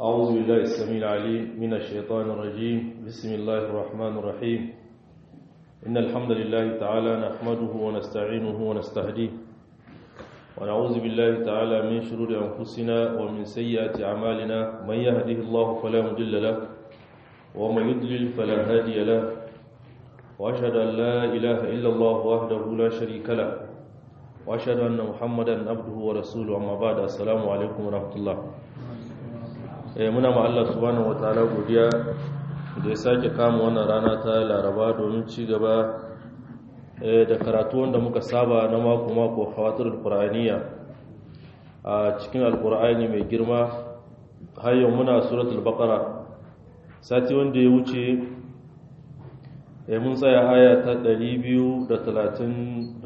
أعوذ بالله السميع العليم من الشيطان الرجيم بسم الله الرحمن الرحيم إن الحمد لله تعالى نحمده ونستعينه ونستهديه ونعوذ بالله تعالى من شرور أنفسنا ومن سيئات أعمالنا من يهده الله فلا مضل له ومن يضلل فلا هادي له وأشهد أن لا إله إلا الله وحده لا شريك له وأشهد أن محمدا عبده ورسوله أما بعد السلام عليكم ورحمة الله muna ma Allah subhanahu wataala godiya da ya sake kama wannan rana ta Laraba domin ci gaba da karatu wanda muka saba na mako mako hawatul qur'aniya a cikin alqur'ani mai girma har yau muna suratul baqara sati wanda ya wuce mun tsaya aya ta 234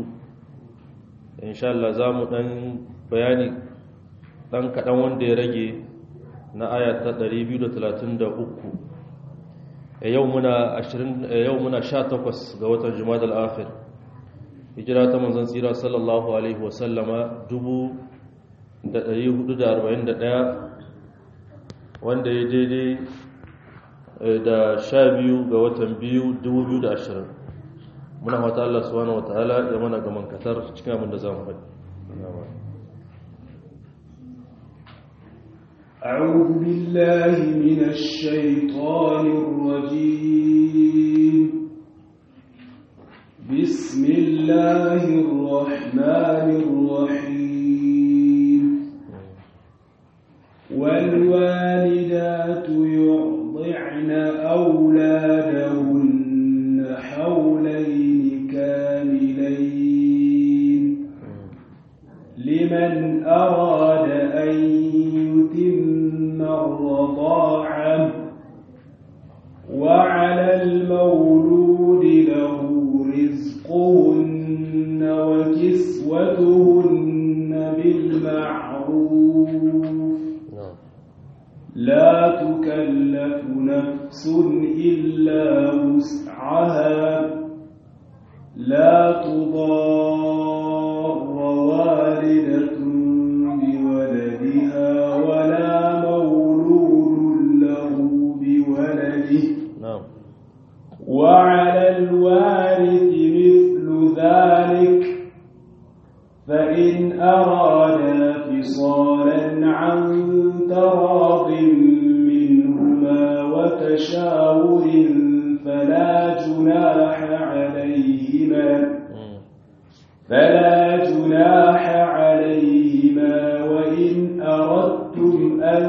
insha Allah za mu dan bayani dan kadan wanda ya rage na aya ta 233 yau muna 20 yau muna 18 ga watan Jumadal Akhir hijira ta manzon tsira sallallahu alaihi wa sallama 1441 wanda ya daidai da 12 ga watan 2 2020 muna fata Allah subhanahu wataala ya mana gaman katar cikin abin da zamu faɗi أعوذ بالله من الشيطان الرجيم بسم الله الرحمن الرحيم والوالدات يرضعن أولادهن حولين كاملين لمن أراد أن يتم الرضاعة وعلى المولود له رزقهن وكسوتهن بالمعروف لا تكلف نفس إلا وسعها لا تضار والدة بولدها ولا مولود له بولده نعم وعلى الوارث مثل ذلك فإن أرادا فصالا عن تراض منهما وتشاور فلا جناح عليهما فلا جناح عليهما وإن أردتم أن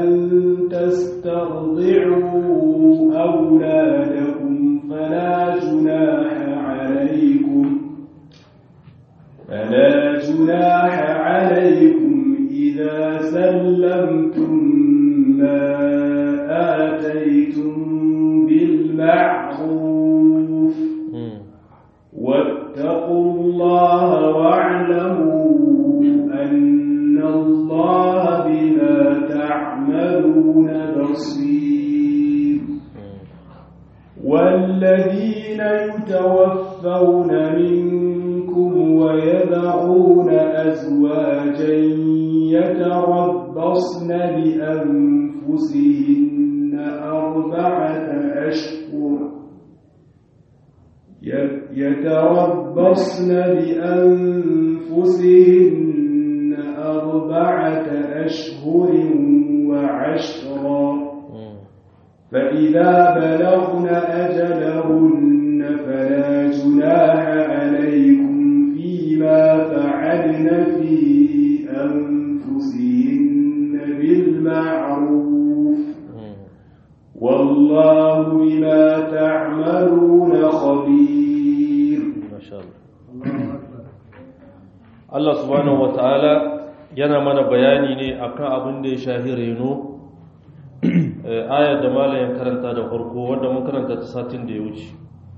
تسترضعوا أولادكم فلا جناح عليكم فلا جناح عليكم إذا سلمتم ما آتيتم بالمعروف واتقوا الله واعلموا أن الله بما تعملون بصير والذين يتوفون منكم ويذرون أزواجا يتربصن بأنفسهن أربعة أشهر يتربصن بأنفسهن أربعة أشهر وعشرا فإذا بلغن أجلهن فلا جناح عليكم فيما فعلن في أنفسهن بالمعروف والله بما تعملون خبير ما شاء الله Allah subhanahu wata'ala yana mana bayani ne akan abin da ya shahi reno ayar da malayin karanta da farko wanda mun karanta ta satin da ya wuce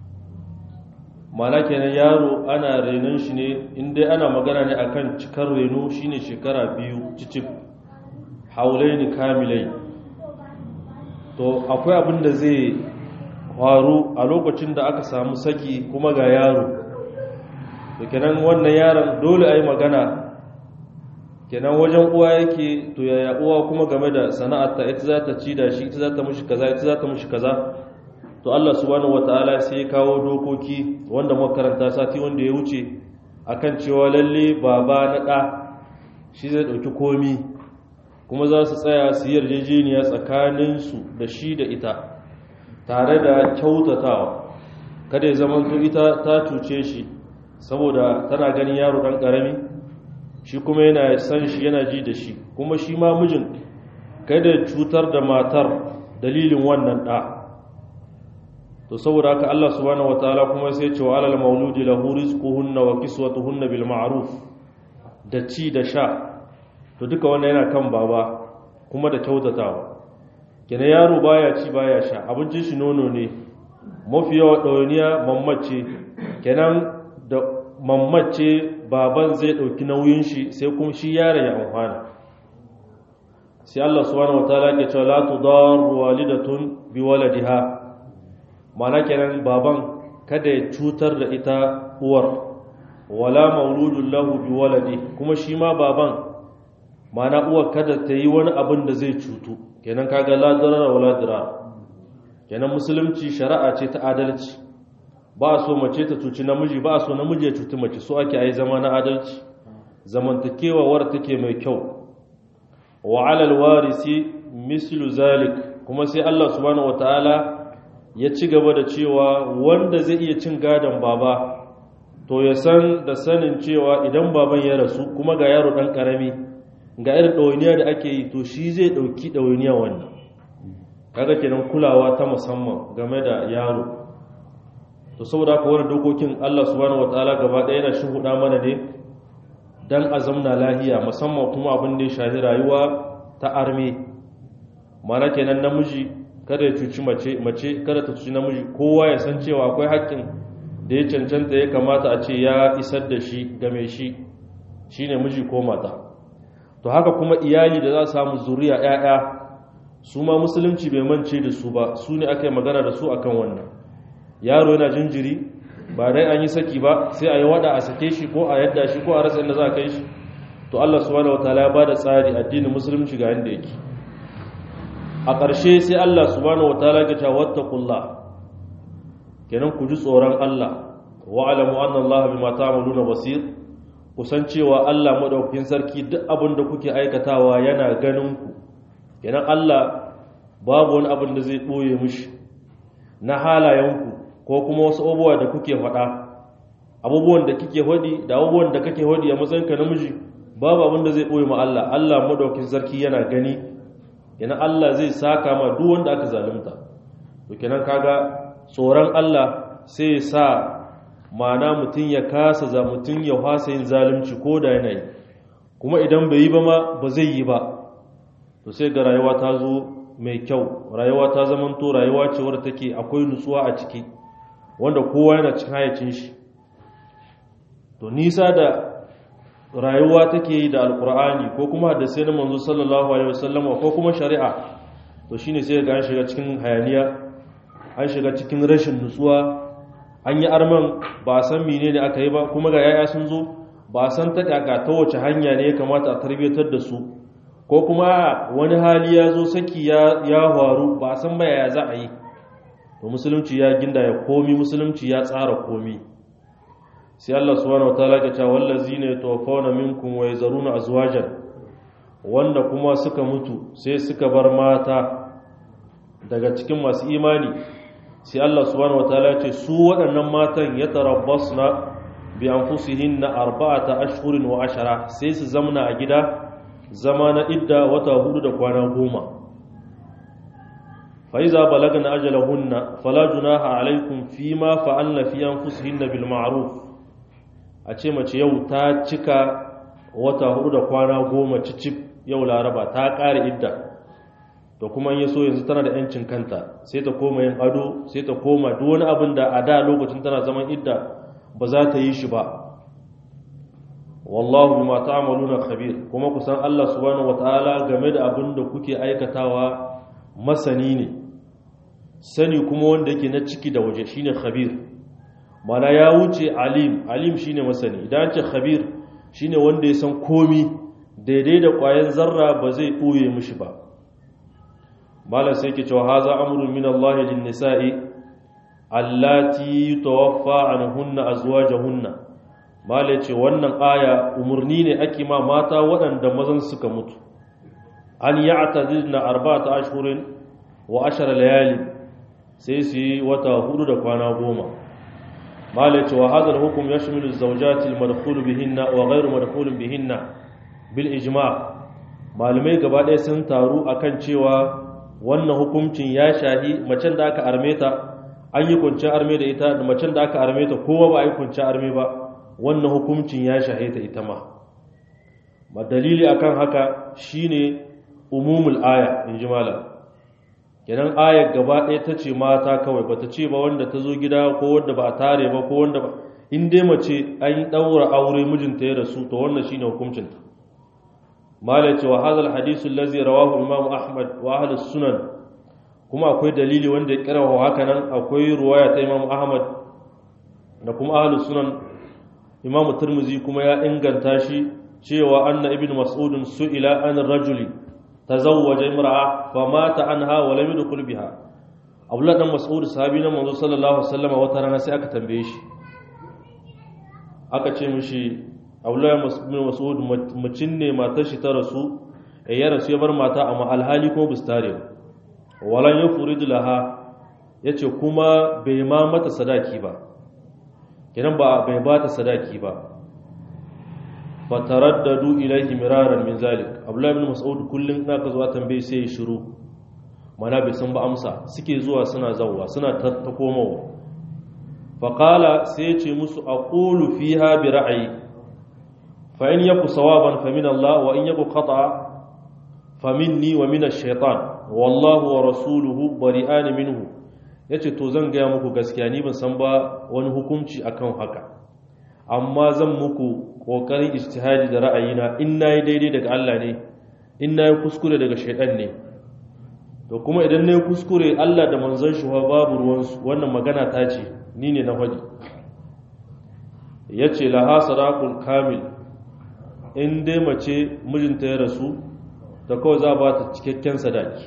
mana kenan yaro ana renon shi ne inda ana magana ne akan cikar reno shine shekara biyu cicif haulaini kamilai to akwai abin da zai faru a lokacin da aka samu saki kuma ga yaro da kenan wannan yaron dole a yi magana kenan wajen uwa yake to yaya uwa kuma game da sana'arta ita za ta ci da shi ita za ta mushi kaza ita za ta mushi kaza to Allah subhanahu wataala sai ya kawo dokoki wanda muka karanta sati wanda ya wuce akan cewa lalle baba na ɗa shi zai ɗauki komi kuma za su tsaya su yi yarjejeniya tsakaninsu da shi da ita tare da kyautatawa kada ya zama to ita ta cuce shi saboda tana ganin yaro ɗan ƙarami shi kuma yana san shi yana ji da shi kuma shi ma mijin kada cutar da matar dalilin wannan ɗa to saboda haka Allah subhanahu wataala kuma sai ce wa alal mauludi lahu rizquhunna wa kiswatuhunna bil ma'ruf da ci da sha to duka wannan yana kan baba kuma da kyautatawa kenan yaro baya ci baya sha abincin shi nono ne mafi yawa ɗawainiya mammace kenan da mammace baban zai ɗauki nauyin shi sai kuma shi yaron ya amfana sai Allah subhanahu wataala ke cewa la tudaru walidatun bi waladiha mana kenan baban kada ya cutar da ita uwar wala mauludun lahu bi waladi kuma shi ma baban mana uwar kada ta yi wani abin da zai cutu kenan kaga la darara wala dirar kenan musulunci shari'a ce ta adalci ba so mace ta cuci namiji ba so namiji ya cuci mace so ake ai zama na adalci zamantakewa war take mai kyau wa alal warisi mislu zalik kuma sai Allah subhanahu wataala ya ci gaba da cewa wanda zai iya cin gadon baba to ya san da sanin cewa idan baban ya rasu kuma ga yaro dan karami ga irin ɗawainiya da ake yi to shi zai ɗauki ɗawainiya wannan kaga kenan kulawa ta musamman game da yaro to saboda haka wani dokokin Allah subhanahu wataala gaba ɗaya yana shuhuda mana ne dan a zamna lahiya musamman kuma abin da ya shahi rayuwa ta arme mana kenan namiji kada ya cuci mace mace kada ta cuci namiji kowa ya san cewa akwai haƙƙin da ya cancanta ya kamata a ce ya isar da shi game shi shine miji ko mata to haka kuma iyali da za su samu zuriya ƴaƴa su ma musulunci bai mance da su ba su ne aka yi magana da su akan wannan yaro yana jinjiri ba dai an yi saki ba sai a yi wada a sake shi ko a yadda shi ko a rasa inda za a kai shi to Allah subhanahu wataala ya bada tsari addinin musulunci ga inda yake a ƙarshe sai Allah subhanahu wataala ya ce wattaqullah kenan ku ji tsoron Allah wa alamu anna Allah bima ta'maluna basir kusan cewa Allah madaukakin sarki duk abin da kuke aikatawa yana ganin ku kenan Allah babu wani abin da zai boye mishi na halayenku ko kuma wasu abubuwa da kuke faɗa abubuwan da kike hodi da abubuwan da kake hodi a matsayinka namiji babu abin da zai boye ma Allah Allah madaukakin sarki yana gani kenan Allah zai saka ma duk wanda aka zalunta to kenan kaga tsoron Allah sai ya sa mana mutum ya kasa za mutum ya fasa yin zalunci ko da yana yi kuma idan bai yi ba ma ba zai yi ba to sai ga rayuwa ta zo mai kyau rayuwa ta zamanto rayuwa ce wadda take akwai nutsuwa a ciki wanda kowa yana cikin hayacin shi to nisa da rayuwa take yi da alkur'ani ko kuma da sai na manzo sallallahu alaihi wasallam ko kuma shari'a to shine sai ga an shiga cikin hayaniya an shiga cikin rashin nutsuwa an yi arman ba san mene ne aka yi ba kuma ga yaya sun zo ba san ta kaka ta wace hanya ne ya kamata a tarbiyyatar da su ko kuma wani hali ya zo saki ya faru ba san ba yaya za a yi to musulunci ya ginda ya komi musulunci ya tsara komi sai Allah subhanahu wataala ya ce wallazina yatawaffawna minkum wa yazaruna azwajan wanda kuma suka mutu sai suka bar mata daga cikin masu imani sai Allah subhanahu wataala ya ce su waɗannan matan ya tarabbasna bi anfusihinna arba'ata ashhurin wa ashara sai su zamna a gida zama na idda wata hudu da kwana goma fa iza balagna ajalahunna fala junaha alaikum fima fa'alna fi anfusihinna bil ma'ruf a ce mace yau ta cika wata hudu da kwana goma cicip yau laraba ta ƙare idda to kuma ya so yanzu tana da yancin kanta sai ta koma yin ado sai ta koma duk wani abin da a da lokacin tana zaman idda ba za ta yi shi ba wallahu bima ta'maluna khabir kuma kusan Allah subhanahu wataala game da abin da kuke aikatawa masani ne sani kuma wanda yake na ciki da waje shine khabir mana ya wuce alim alim shine masani idan ce khabir shine wanda ya san komi daidai da ƙwayan zarra ba zai ɓoye mishi ba malam sai ke cewa haza amrun min Allah lin nisa'i allati tawaffa anhunna azwajuhunna malam ce wannan aya umurni ne ake ma mata waɗanda mazan suka mutu an ya'tadilna arba'ata ashhurin wa ashara layali sai su yi wata hudu da kwana goma malam ce wa hadha al-hukm yashmilu az-zawjati al-madkhulu bihinna wa ghayru madkhulin bihinna bil ijma' malamai gaba ɗaya sun taru akan cewa wannan hukuncin ya shahi macen da aka arme ta an yi kuncin arme da ita da macen da aka arme ta kowa ba a yi kuncin arme ba wannan hukuncin ya shahe ta ita ma ma dalili akan haka shine umumul aya in ji malam kenan ayar gaba ɗaya ta ce mata kawai ba ta ce ba wanda ta zo gida ko wanda ba a tare ba ko wanda ba in dai mace an ɗaura aure mijinta ya rasu to wannan shine hukuncinta malai cewa hadal hadisul lazi rawahu imam ahmad wa ahli sunan kuma akwai dalili wanda ya kira haka nan akwai ruwaya ta imam ahmad da kuma ahli sunan imam turmuzi kuma ya inganta shi cewa anna ibn mas'ud su'ila an rajuli tazawwaja imra'a fa mata anha wa lam yadkhul biha abdullah dan mas'ud sahabi na manzo sallallahu alaihi wasallam wata rana sai aka tambaye shi aka ce mishi abdullahi bin mas'ud mucin ne matar shi ta rasu ya rasu ya bar mata amma alhali ko bistare walan yufridu laha yace kuma bai ma mata sadaki ba kiran ba bai ba ta sadaki ba fataraddadu ilayhi miraran min zalik abdullahi bin mas'ud kullun na ka zuwa tambaye sai ya shiru mana bai san ba amsa suke zuwa suna zawwa suna ta komowa faqala sai ya ce musu aqulu fiha bi ra'ayi فإن يكو صوابا فمن الله وإن يكو خطأ فمني ومن الشيطان والله ورسوله بريئان منه yace to zan gaya muku gaskiya ni ban san ba wani hukunci akan haka amma zan muku kokarin ijtihadi da ra'ayina in nayi daidai daga Allah ne in nayi kuskure daga shaytan ne to kuma idan nayi kuskure Allah da manzon shi babu ruwansu wannan magana ta ce ni ne na faɗi yace laha sadaqul kamil in dai mace mijinta ya rasu da kawai za a ba ta cikakken sadaki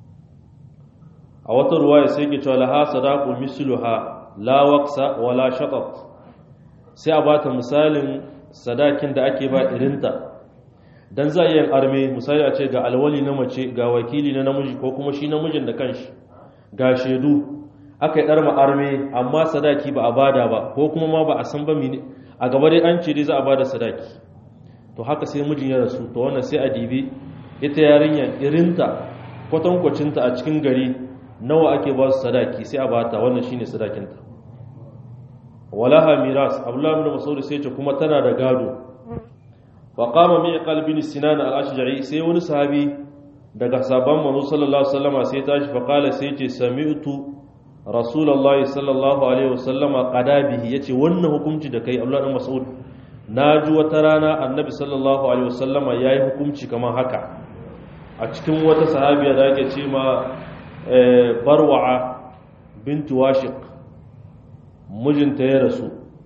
a wata ruwa ya sai ke cewa laha sadaku misluha la waqsa wala shatat sai a ba ta misalin sadakin da ake ba irinta dan za a yin arme misali a ce ga alwali na mace ga wakili na namiji ko kuma shi namijin da kanshi ga shaidu aka yi ɗarma arme amma sadaki ba a bada ba ko kuma ma ba a san ba a gaba dai an ce dai za a bada sadaki to haka sai mijin ya rasu to wannan sai a dibi ita yarinya irinta kwatankwacinta a cikin gari nawa ake ba su sadaki sai a bata wannan shine sadakinta walaha miras abdullahi ibn mas'ud sai ce kuma tana da gado fa qama mi'qal bin sinan al-ashja'i sai wani sahabi daga sabon manzo sallallahu alaihi wasallam sai tashi fa qala sai ce sami'tu rasulullahi sallallahu alaihi wasallam qada bihi yace wannan hukunci da kai abdullahi ibn mas'ud na ji wata rana annabi sallallahu alaihi wasallama ya yi hukunci kamar haka a cikin wata sahabiya da ake ce ma barwa'a bintu washiq mijinta ya rasu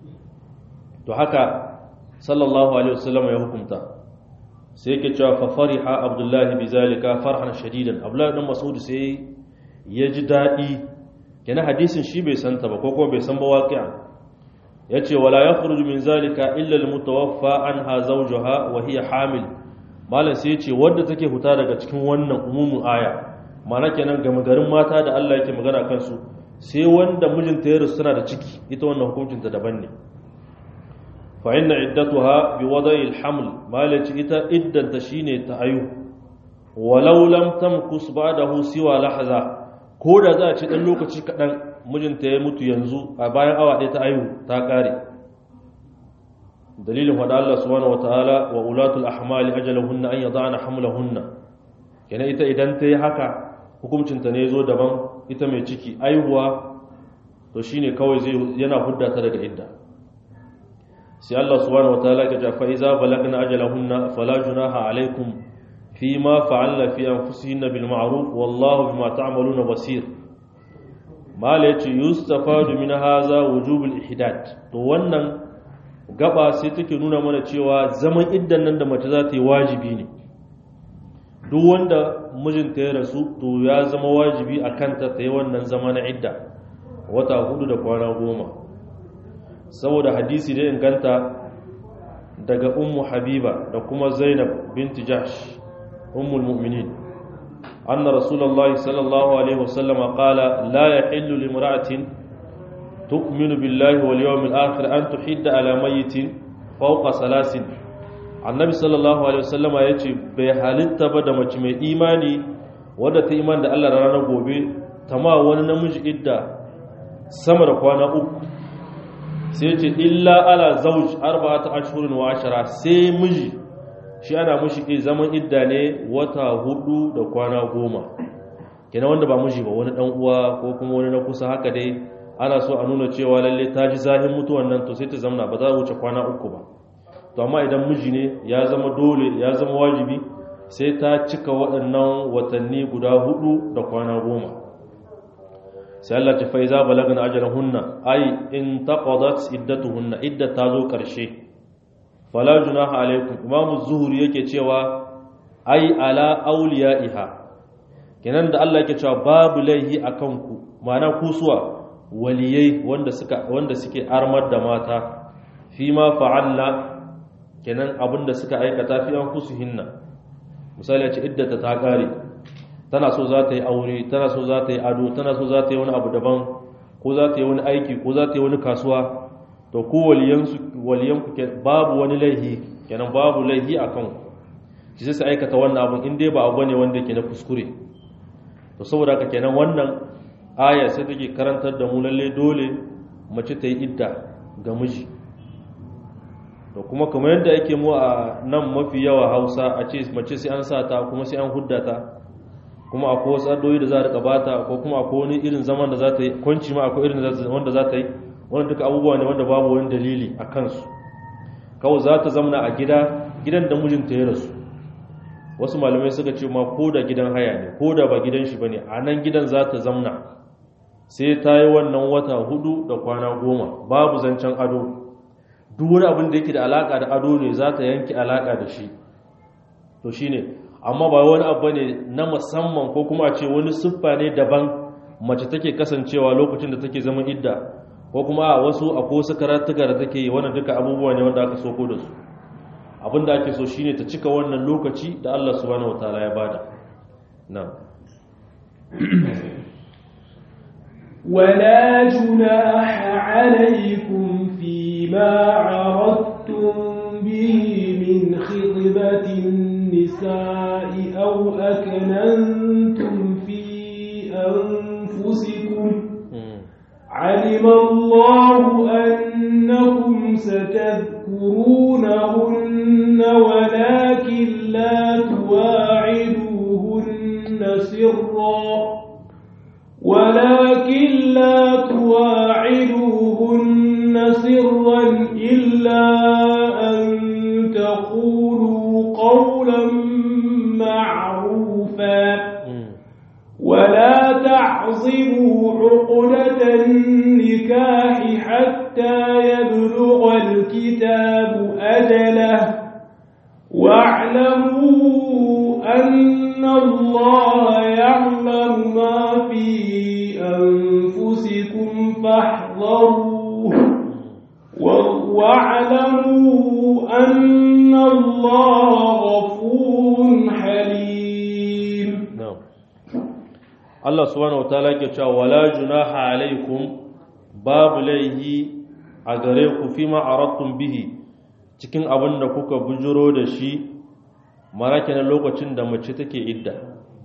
to haka sallallahu alaihi wasallama ya hukunta sai yake cewa fa fariha abdullahi bizalika farhan shadidan abdullahi dan mas'ud sai ya ji dadi kenan hadisin shi bai santa ba ko kuma bai san ba waqi'a yace wala yakhruju min zalika illa almutawaffa anha zawjuha wa hiya hamil malam sai yace wanda take huta daga cikin wannan umumin aya mana kenan ga magarin mata da Allah yake magana kansu sai wanda mijinta ya rusu tana da ciki ita wannan hukuncin ta daban ne fa inna iddatuha bi wada'i alhaml malaci ita iddanta shine ta ayu walau lam tamkus ba'dahu siwa lahza ko da za a ci dan lokaci kadan mijinta ya mutu yanzu a bayan awa ɗaya ta ayu ta ƙare dalilin wada Allah subhanahu wataala wa ulatul ahmali ajaluhunna an yada'na hamlahunna kenan ita idan ta yi haka hukuncinta ne zo daban ita mai ciki aihuwa to shine kawai zai yana hudda ta daga idda sai Allah subhanahu wataala ya ce fa iza balagna ajalahunna fala junaha alaikum fima fa'alna fi anfusihinna bil ma'ruf wallahu bima ta'maluna basir mala yace yustafadu min haza wujubul ihdad to wannan gaba sai take nuna mana cewa zaman iddan nan da mace za ta yi wajibi ne duk wanda mijinta ya rasu to ya zama wajibi a kanta ta yi wannan zama na idda wata hudu da kwana goma saboda hadisi da inganta daga ummu habiba da kuma zainab binti jahsh ummul mu'minin anna rasulullahi sallallahu alaihi wasallam qala la yahillu limra'atin tu'minu billahi wal yawmil akhir an tuhidda ala mayyitin fawqa salasin annabi sallallahu alaihi wasallama yace bai halitta ba da mace mai imani wadda ta iman da Allah ranar gobe tama wani namiji idda sama da kwana uku sai ce illa ala zauj arba'atu ashhurin wa ashara sai miji shi ana mushi ke zaman idda ne wata hudu da kwana goma kenan wanda ba miji ba wani dan uwa ko kuma wani na kusa haka dai ana so a nuna cewa lalle ta ji zahin mutuwan nan to sai ta zamna ba za a wuce kwana uku ba to amma idan miji ne ya zama dole ya zama wajibi sai ta cika waɗannan watanni guda hudu da kwana goma sai Allah ta faiza balagna ajalahunna ai in taqadat iddatuhunna idda ta zo karshe fala junaha alaikum imam zuhuri yake cewa ai ala awliyaiha kenan da Allah yake cewa babu laihi akan ku ma'ana kusuwa waliyai wanda suka wanda suke armar da mata fi ma fa'alna kenan abinda suka aikata fi an hinna misali ce iddata ta kare tana so za ta yi aure tana so za ta yi ado tana so za ta yi wani abu daban ko za ta yi wani aiki ko za ta yi wani kasuwa to ku waliyansu waliyanku babu wani laihi kenan babu laihi a kanku ki sai su aikata wannan abun in dai ba abu ne wanda ke na kuskure to saboda haka kenan wannan aya sai take karantar da mu lalle dole mace ta yi idda ga miji to kuma kamar yadda yake mu a nan mafi yawa hausa a ce mace sai an sa ta kuma sai an hudda ta kuma akwai wasu addoyi da za a rika bata ko kuma akwai wani irin zaman da za ta yi kwanci ma akwai irin wanda za ta yi wanda duka abubuwa ne wanda babu wani dalili a kansu kawai za ta zamana a gida gidan da mijinta ya rasu wasu malamai suka ce ma ko da gidan haya ne ko da ba gidan shi ba ne a nan gidan za ta zamna sai ta yi wannan wata hudu da kwana goma babu zancen ado duk wani abin da yake da alaka da ado ne za ta yanke alaka da shi to shine amma ba wani abu ne na musamman ko kuma a ce wani siffa ne daban mace take kasancewa lokacin da take zama idda ko kuma a wasu akwai wasu karatuka da take yi wannan duka abubuwa ne wanda aka soko da su abin da ake so shine ta cika wannan lokaci da Allah subhanahu wataala ya bada na'am ولا جناح عليكم فيما عرضتم به من خطبة النساء أو أكننتم في أنفسكم علم الله أنكم ستذكرونهن ولكن لا تواعدوهن سرا ولكن لا تواعدوهن سرا إلا أن تقولوا قولا معروفا ولا تعظموا عقدة النكاح حتى يبلغ الكتاب أجله واعلموا أن الله يعلم ما في أنفسكم فاحذروه واعلموا أن الله غفور حليم na'am Allah subhanahu wataala yake cewa wala junaha alaikum babu laihi a gare ku fima aradtum bihi cikin abin da kuka bujuro da shi marake na lokacin da mace take idda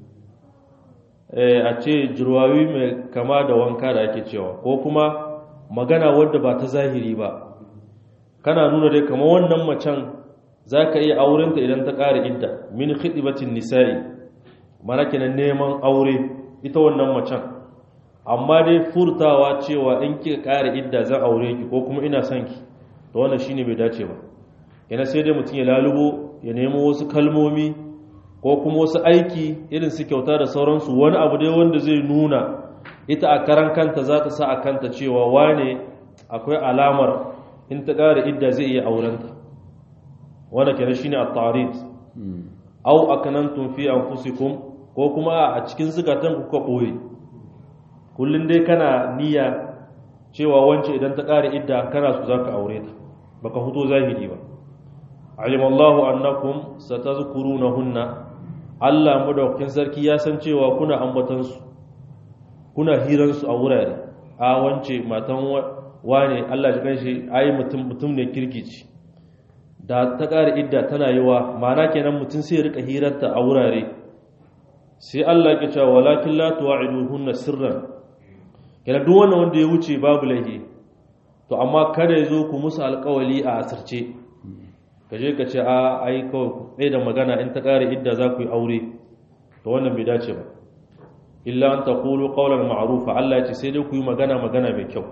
eh a ce jirwawi mai kama da wanka da ake cewa ko kuma magana wadda ba ta zahiri ba kana nuna dai kamar wannan macen zaka iya aurenta idan ta ƙara idda min khidbatin nisa'i mana kenan neman aure ita wannan macen amma dai furtawa cewa in kika ƙara idda zan aure ki ko kuma ina son ki to wannan shine bai dace ba yana sai dai mutum ya lalubo ya nemo wasu kalmomi ko kuma wasu aiki irin su kyauta da sauransu wani abu dai wanda zai nuna ita a karan kanta za ta sa a kanta cewa wane akwai alamar in ta ƙara idda zai iya aurenta wanda kenan shine at-ta'rid aw akanantum fi anfusikum ko kuma a cikin zukatan ku ka boye kullun dai kana niyya cewa wance idan ta ƙara idda kana su zaka aure ta baka huto zahiri ba alimallahu annakum satazkurunahunna Allah madaukakin sarki ya san cewa kuna ambatan su kuna hiran su a wurare a wance matan wane Allah ji kanshi ayi mutum mutum ne kirkici da ta ƙara idda tana yiwa ma'ana kenan mutum sai ya rika hirarta a wurare sai Allah ya ce walakin la tuwa'iduhunna sirran kenan duk wannan wanda ya wuce babu laifi to amma kada ya zo ku musu alƙawali a asirce ka je ka ce a ai kawai ɗaya da magana in ta ƙara idda za ku yi aure to wannan bai dace ba illa an taqulu qawlan ma'rufa Allah ya ce sai dai ku yi magana magana mai kyau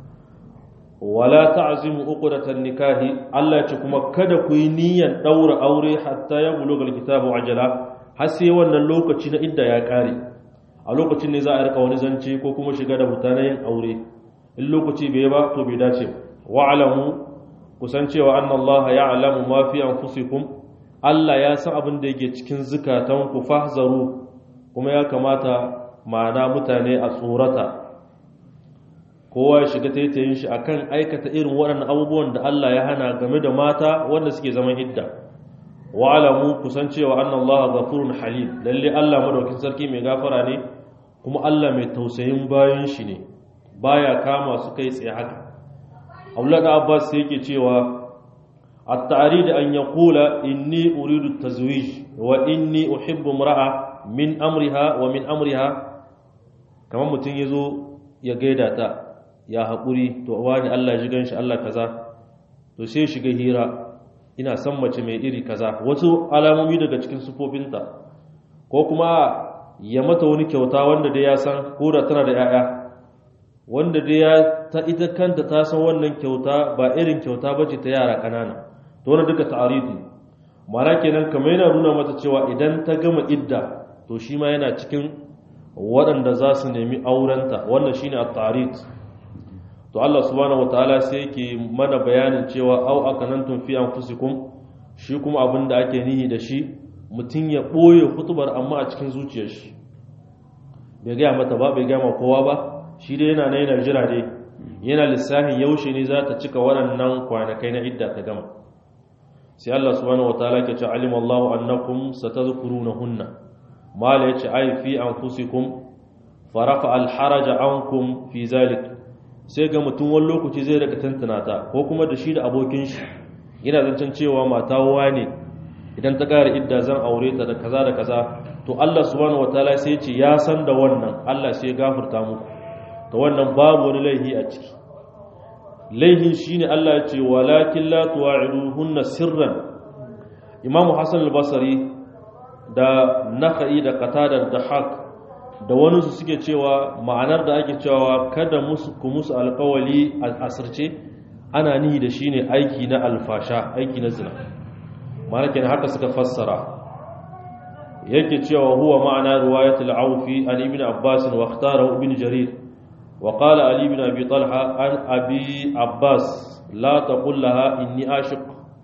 wala ta'zimu uqdatan nikahi Allah ya ce kuma kada ku yi niyyar daura aure hatta ya buluga alkitabu ajala har sai wannan lokaci na idda ya ƙare a lokacin ne za a rika wani zance ko kuma shiga da mutane yin aure in lokaci bai ba to bai dace ba wa'lamu kusan cewa anna Allah ya'lamu ma fi anfusikum Allah ya san abin da yake cikin zukatan ku fahzaru kuma ya kamata ma'ana mutane a tsorata kowa ya shiga taitayin shi akan aikata irin waɗannan abubuwan da Allah ya hana game da mata wanda suke zaman idda wa'lamu kusan cewa anna Allah ghafurun halim lalle Allah madaukin sarki mai gafara ne kuma Allah mai tausayin bayan shi ne baya kama su kai tsaye haka Abdullah da Abbas yake cewa at-ta'rid an yaqula inni uridu tazwij wa inni uhibbu imra'a min amriha wa min amriha kamar mutun yazo ya gaida ta ya haƙuri to wani Allah ji ganshi Allah kaza to sai shiga hira ina son mace mai iri kaza wasu alamomi daga cikin sufofinta ko kuma ya mata wani kyauta wanda dai ya san ko da tana da 'ya'ya wanda dai ya ta ita kanta ta san wannan kyauta ba irin kyauta bace ta yara kanana to wannan duka ta'aridi mara kenan kamar yana nuna mata cewa idan ta gama idda to shi ma yana cikin waɗanda za su nemi aurenta wannan shine at-ta'rid to Allah subhanahu wataala sai yake mana bayanin cewa au akanantum fi anfusikum shi kuma abin da ake nihi da shi mutum ya ɓoye hutubar amma a cikin zuciyar shi bai gaya mata ba bai gaya ma kowa ba shi dai yana na yana jira dai yana lissafin yaushe ne za ta cika waɗannan kwanakai na idda ta gama sai Allah subhanahu wataala ke ce alim Allahu annakum satadhkurunahunna mala yace ai fi anfusikum farafa alharaja ankum fi zalik sai ga mutum wani lokaci zai rika tantana ta ko kuma da shi da abokin shi yana zancen cewa mata ne idan ta ƙara idda zan aure ta da kaza da kaza to Allah subhanahu wataala sai ya ce ya san da wannan Allah sai ya gafarta muku to wannan babu wani laihi a ciki laihin shine Allah ya ce walakin la tuwa'iduhunna sirran Imam Hassan al-Basri da Nakhai da Qatada da Haq da wani su suke cewa ma'anar da ake cewa kada musu ku musu alƙawali a asirce ana nihi da shine aiki na alfasha aiki na zina malakin haka suka fassara yake cewa huwa ma'ana riwayat al-awfi an ibn abbas wa ikhtara ibn jarir wa qala ali ibn abi talha an abi abbas la taqul laha inni ashiq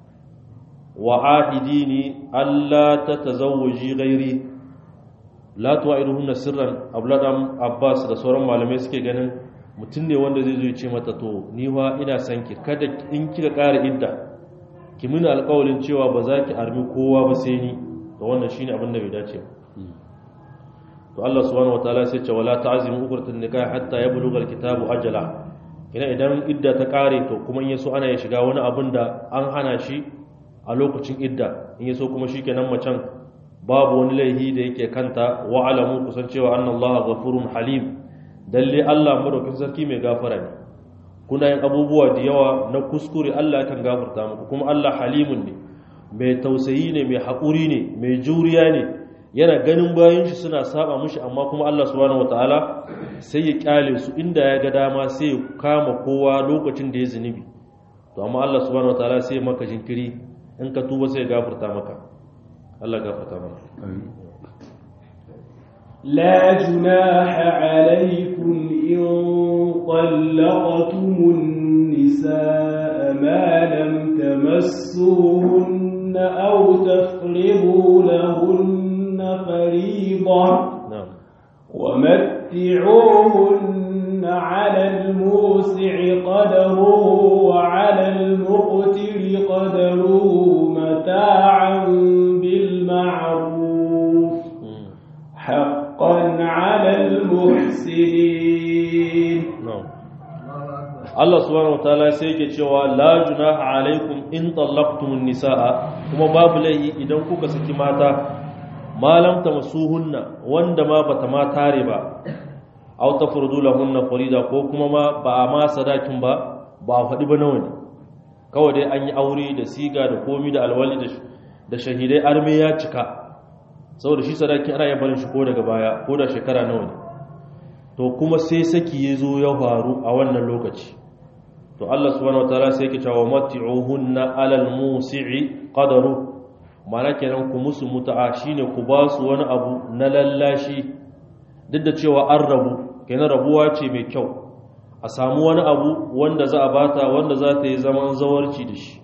wa ahidini alla tatazawwaji ghairi la tu'iduhunna sirran abladam abbas da sauran malamai suke ganin mutum ne wanda zai zo ya ce mata to ni wa ina son ki kada in kika ƙara idda ki mini alƙawarin cewa ba za ki armi kowa ba sai ni to wannan shine abin da bai dace ba to Allah subhanahu wataala sai ce wala ta'zimu uqratun nikah hatta yablugha alkitabu ajala ina idan idda ta ƙare to kuma in yaso ana ya shiga wani abin da an hana shi a lokacin idda in yaso kuma shikenan macen babu wani laihi da yake kanta wa alamu kusan cewa annallaha ghafurun halim dalle Allah madaukin sarki mai gafara ne kuna yin abubuwa da yawa na kuskure Allah yakan gafarta muku kuma Allah halimun ne mai tausayi ne mai haƙuri ne mai juriya ne yana ganin bayan shi suna saba mushi amma kuma Allah subhanahu wataala sai ya kyale su inda ya ga dama sai ya kama kowa lokacin da ya zunubi to amma Allah subhanahu wataala sai maka jinkiri in ka tuba sai ya gafarta maka Allah gafarta mana amin لا جناح عليكم إن طلقتم النساء تمسوهن أو تفرضوا لهن فريضة na'am ومتعوهن على الموسع قدره وعلى المقتر قدره متاعا بالمعروف Mm. حقا على المحسنين na'am Allah subhanahu wataala sai yake cewa la junaha alaikum in tallaqtumun nisaa kuma babu laifi idan kuka saki mata malam tamasuhunna wanda ma bata ma tare ba aw tafrudu lahunna farida ko kuma ma ba ma sadakin ba ba faɗi ba nawa ne kawai dai an yi aure da siga da komi da alwali da da shahidai arme ya cika saboda shi sadakin ana iya barin shi ko daga baya ko da shekara nawa ne to kuma sai saki ya zo ya faru a wannan lokaci to Allah subhanahu wataala sai yake cewa mati'uhunna alal musi'i qadaru mana kenan ku musu muta'a shine ku ba su wani abu na lallashi duk da cewa an rabu kenan rabuwa ce mai kyau a samu wani abu wanda za a bata wanda za ta yi zaman zawarci da shi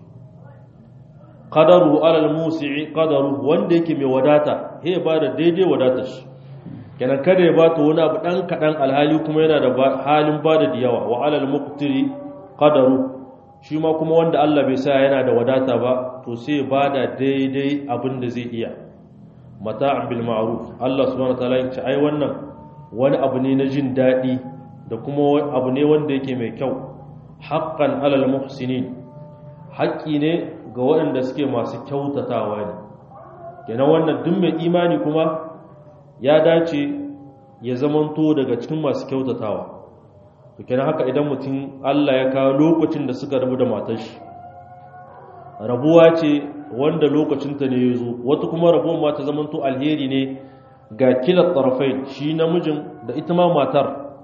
qadaru alal musi'i qadaru wanda yake mai wadata he ba da daidai wadatar shi kenan kada ya bata wani abu dan kadan alhali kuma yana da halin bada da yawa wa alal muqtiri qadaru shi ma kuma wanda Allah bai sa yana da wadata ba to sai ya bada daidai abin da zai iya mata'an bil ma'ruf Allah subhanahu wataala ya ce ai wannan wani abu ne na jin dadi da kuma abu ne wanda yake mai kyau haqqan alal muhsinin haƙƙi ne ga waɗanda suke masu kyautatawa ne kenan wannan duk mai imani kuma ya dace ya zamanto daga cikin masu kyautatawa to kenan haka idan mutum Allah ya kawo lokacin da suka rabu da matar shi rabuwa ce wanda lokacinta ne ya zo wata kuma rabuwan ma ta zamanto alheri ne ga kila tarafai shi namijin da ita ma matar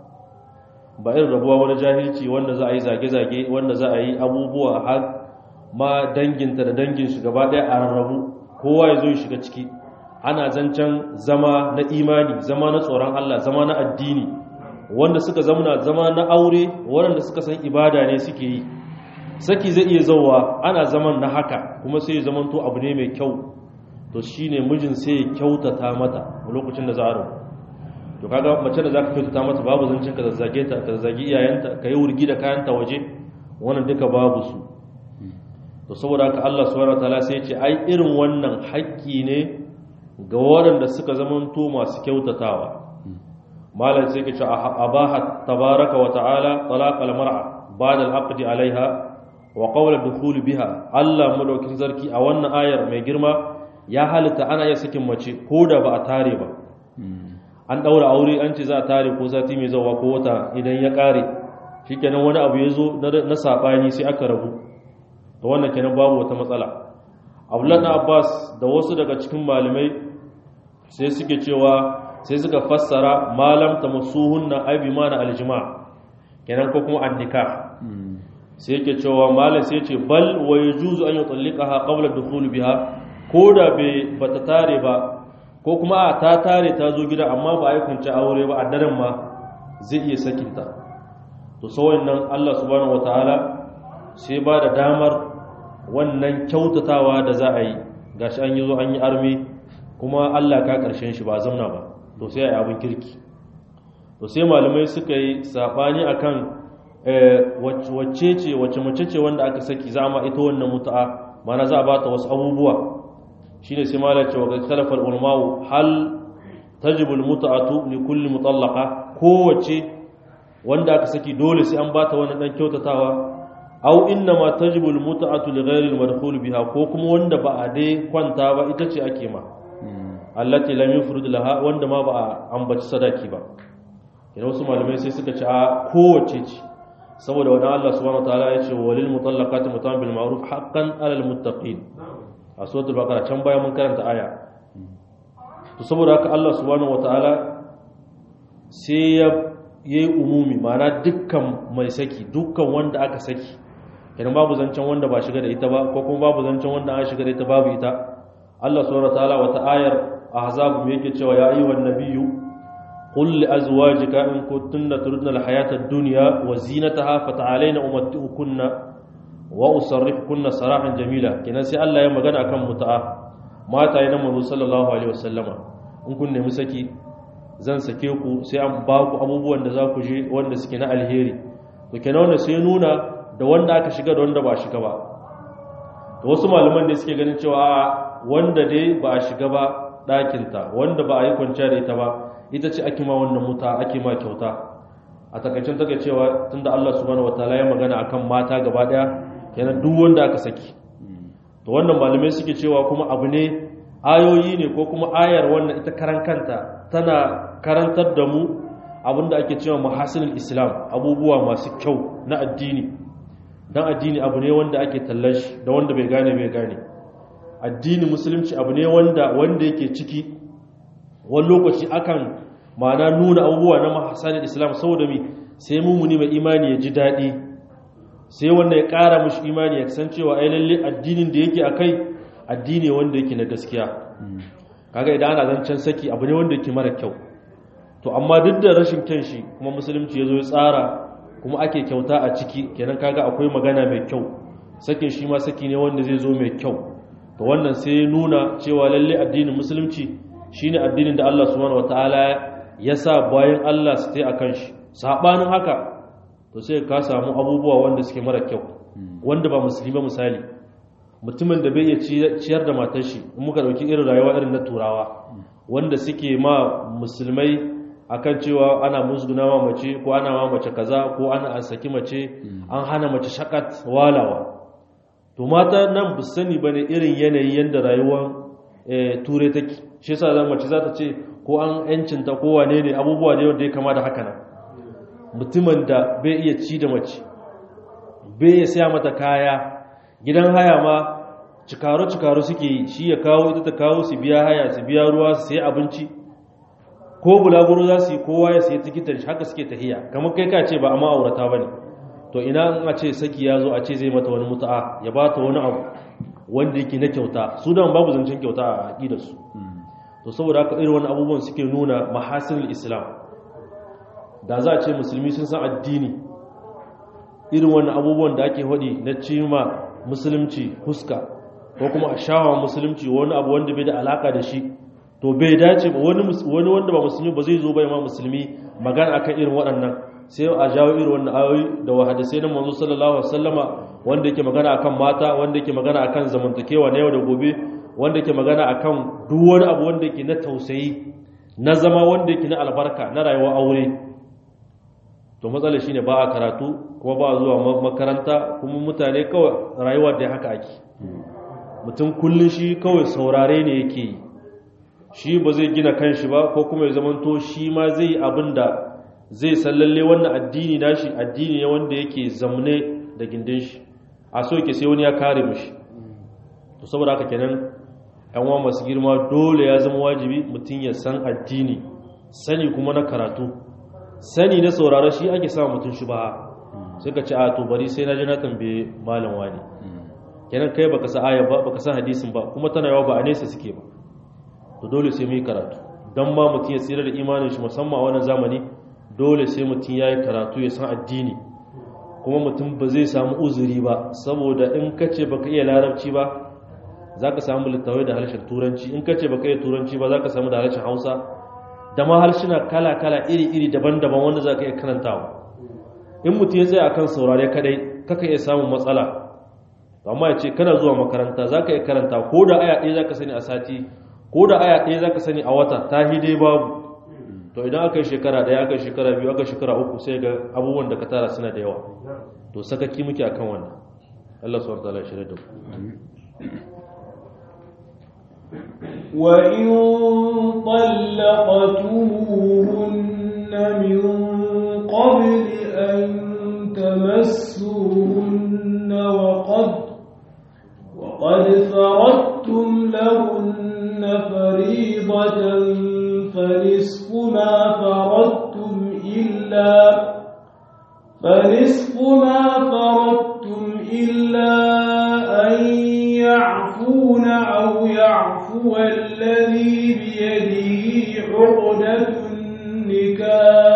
ba irin rabuwa wani jahilci wanda za a yi zage-zage wanda za a yi abubuwa har ma danginta da dangin shi gaba ɗaya a rarrabu kowa ya zo ya shiga ciki ana zancen zama na imani zama na tsoron Allah zama na addini wanda suka zamana zama na aure waɗanda suka san ibada ne suke yi saki zai iya zauwa ana zaman na haka kuma sai ya zamanto abu ne mai kyau to shine mijin sai ya kyautata mata a lokacin da za a rabu to kaga mace da zaka kyautata mata babu zancen ka zazzage ta ka zagi iyayenta ka yi wurgi da kayanta waje wannan duka babu su to saboda haka Allah subhanahu wataala sai ya ce ai irin wannan haƙƙi ne ga waɗanda suka zamanto masu kyautatawa malam sai ke ce abaha tabaraka wa ta'ala talaq al-mar'a ba'da al-aqdi alaiha wa qawla dukhul biha Allah madaukin zarki a wannan ayar mai girma ya halitta ana iya sakin mace ko da ba a tare ba an daura aure an ce za a tare ko sati mai zawa ko wata idan ya kare shikenan wani abu ya zo na sabani sai aka rabu to wannan kenan babu wata matsala Abdullah na Abbas da wasu daga cikin malamai sai suke cewa sai suka fassara malam ta masuhunna ai bi mana aljima kenan ko kuma annika sai yake cewa malam sai ce bal wa yajuzu an yutallikaha qabla dukhul biha ko da bai bata tare ba ko kuma a ta tare ta zo gida amma ba a yi kwanci aure ba a daren ma zai iya sakinta to sau nan Allah subhanahu wataala sai ba da damar wannan kyautatawa da za a yi gashi an yi zo an yi armi kuma Allah ka karshen shi ba zamna ba to sai a yi abin kirki to sai malamai suka yi sabani akan wacce ce wacce mace ce wanda aka saki za ma ita wannan mutu'a mana za a ba ta wasu abubuwa shine sai malam ce wa ga khalafal ulama hal tajibu al mut'atu li kulli mutallaqa kowace wanda aka saki dole sai an ba ta wannan dan kyautatawa aw inna ma tajibu al mut'atu li ghairi al madkhul biha ko kuma wanda ba a dai kwanta ba ita ce ake ma allati lam yufrid laha wanda ma ba a ambaci sadaki ba idan wasu malamai sai suka ce a kowace ce saboda wani Allah subhanahu wataala ya ce walil mutallaqati mutan bil ma'ruf haqqan alal muttaqin a suratul baqara can baya mun karanta aya to saboda haka Allah subhanahu wataala sai ya yayi umumi ma'ana dukkan mai saki dukkan wanda aka saki idan babu zancen wanda ba shiga da ita ba ko kuma babu zancen wanda an shiga da ita babu ita Allah subhanahu wataala wata ayar ahzab me yake cewa ya ayyuhan nabiyyu قل لأزواجك إن كنتن تردن الحياة الدنيا وزينتها فتعالين أمتئكن wa usarrif kunna sarahan jamila kenan sai Allah ya magana akan muta'a mata yana manzo sallallahu alaihi wasallama in kun nemi saki zan sake ku sai an ba ku abubuwan da za ku je wanda suke na alheri to kenan wanda sai nuna da wanda aka shiga da wanda ba a shiga ba to wasu malaman da suke ganin cewa wanda dai ba a shiga ba ɗakinta wanda ba a yi kwanciya da ita ba ita ce ake ma wannan muta ake ma kyauta a takaicin take cewa tunda Allah subhanahu wataala ya magana akan mata gaba daya kenan duk wanda aka saki to wannan malamai suke cewa kuma abu ne ayoyi ne ko kuma ayar wannan ita karan kanta tana karantar da mu abinda ake cewa mahasinul islam abubuwa masu kyau na addini dan addini abu ne wanda ake tallashi da wanda bai gane bai gane addini musulunci abu ne wanda wanda yake ciki wani lokaci akan ma'ana nuna abubuwa na mahasanin islam saboda mi sai mumuni mai imani ya ji daɗi sai wanda ya ƙara mashi imani ya san cewa ai lalle addinin da yake akai addini wanda yake na gaskiya kaga idan ana zancen saki abu ne wanda yake mara kyau to amma duk da rashin kyan shi kuma musulunci ya zo ya tsara kuma ake kyauta a ciki kenan kaga akwai magana mai kyau sakin shi ma saki ne wanda zai zo mai kyau to wannan sai nuna cewa lalle addinin musulunci shine addinin da Allah subhanahu wataala ya sa bayan Allah su tai akan shi sabanin haka to sai ka samu abubuwa wanda suke mara kyau wanda ba musulmi ba misali mutumin da bai iya ciyar da matar shi in muka dauki irin rayuwa irin na turawa wanda suke ma musulmai akan cewa ana musguna ma mace ko ana ma mace kaza ko ana an saki mace an hana mace shakat walawa to mata nan bu sani bane irin yanayi yanda rayuwar ture take shi yasa za mace za ta ce ko an yancinta ko wane ne abubuwa ne wanda ya kama da haka nan mutumin da bai iya ci da mace bai iya saya mata kaya gidan haya ma cikaro-cikaro suke yi shi ya kawo ita ta kawo su biya haya su biya ruwa su sai abinci ko bulaguro za su yi kowa ya sai tikitar haka suke tahiya kamar kai ka ce ba a ma'aurata ba ne to ina in a ce saki ya zo a ce zai mata wani mutu'a ya ba ta wani abu wanda yake na kyauta su da babu zancen kyauta a aƙidarsu to saboda haka irin wani abubuwan suke nuna mahasinul islam da za a ce musulmi sun san addini irin wannan abubuwan da ake hudi na cima musulunci huska ko kuma a shawa musulunci wani abu wanda bai da alaka da shi to bai dace ba wani wanda ba musulmi ba zai zo bai ma musulmi magana akan irin waɗannan sai a jawo irin wannan ayoyi da wahadisai na manzo sallallahu alaihi wasallama wanda yake magana akan mata wanda yake magana akan zamantakewa na yau da gobe wanda yake magana akan duk wani abu wanda yake na tausayi na zama wanda yake na albarka na rayuwar aure to matsalar shine ba a karatu kuma ba zuwa makaranta kuma mutane kawai rayuwa da haka ake mutum kullun shi kawai saurare ne yake yi shi ba zai gina kanshi ba ko kuma ya zamanto shi ma zai yi abin da zai sallalle wannan addini nashi addini ne wanda yake zamne da gindin shi a so yake sai wani ya kare mishi to saboda haka kenan yan uwa masu girma dole ya zama wajibi mutum ya san addini sani kuma na karatu sani na saurara shi ake sa mutum shi ba sai ka ce a to bari sai na ji na tambaye malam wani kenan kai baka sa aya ba baka sa hadisin ba kuma tana yawa ba a nesa suke ba to dole sai mu yi karatu dan ma mutum ya tsira da imanin shi musamman a wannan zamani dole sai mutum ya yi karatu ya san addini kuma mutum ba zai samu uzuri ba saboda in ka ce baka iya larabci ba za ka samu littawai da harshen turanci in ka ce baka iya turanci ba za ka samu da harshen hausa da ma harshina kala-kala iri-iri daban-daban wanda za ka iya karantawa in mutum ya tsaye a kan saurare kadai kaka iya samun matsala amma ya ce kana zuwa makaranta za ka iya karanta ko da aya ɗaya za ka sani a sati ko da aya ɗaya za ka sani a wata ta dai babu to idan aka yi shekara ɗaya aka yi shekara biyu aka yi shekara uku sai ga abubuwan da ka tara suna da yawa to sakaki muke akan wannan Allah subhanahu wa ta'ala ya shirya da ku وإن طلقتموهن من قبل أن تمسوهن وقد وقد فرضتم لهن فريضة فنصف ما فرضتم إلا فنصف ما فرضتم إلا أن يعفون أو يعفو الذي بيده عقدة